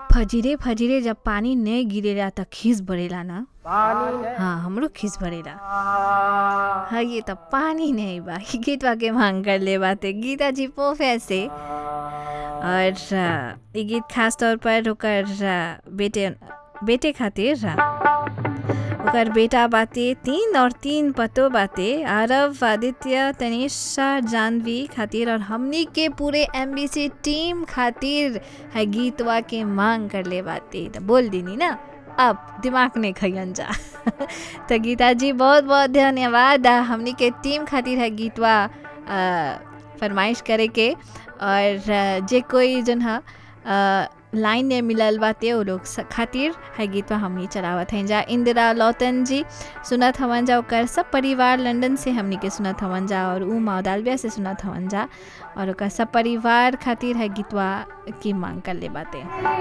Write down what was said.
फजीरे फजीरे जब पानी नहीं गिरेला त खीस बरेला ना हाँ हमरो खीस बरेला हाँ ये तो पानी नहीं बा ई गीतवा के मांग कर ले बाते गीता जी पोफे से और आ, ई गीत खास तौर पर ओकर आ, बेटे बेटे खातिर आ, ओकर बेटा बाते तीन और तीन पतो बाते आरव आदित्य तनिषा जानवी खातिर और हमनी के पूरे एमबीसी टीम खातिर है गीतवा के मांग कर ले बाते तो बोल दीनी ना अब दिमाग नहीं खैन जा तो गीता जी बहुत बहुत धन्यवाद आ, हमनी के टीम खातिर है गीतवा आ, फरमाइश करे के और आ, जे कोई जन है लाइन ने मिलल बाते वो लोग स- खातिर है गीतवा हमनी चलावत हैं जा इंदिरा लौतन जी सुनत हवन जा ओकर सब परिवार लंदन से हमनी के सुनत हवन जा और ऊ माउदालबिया से सुनत हवन जा और ओकर सब परिवार खातिर है गीतवा की मांग कर ले बाते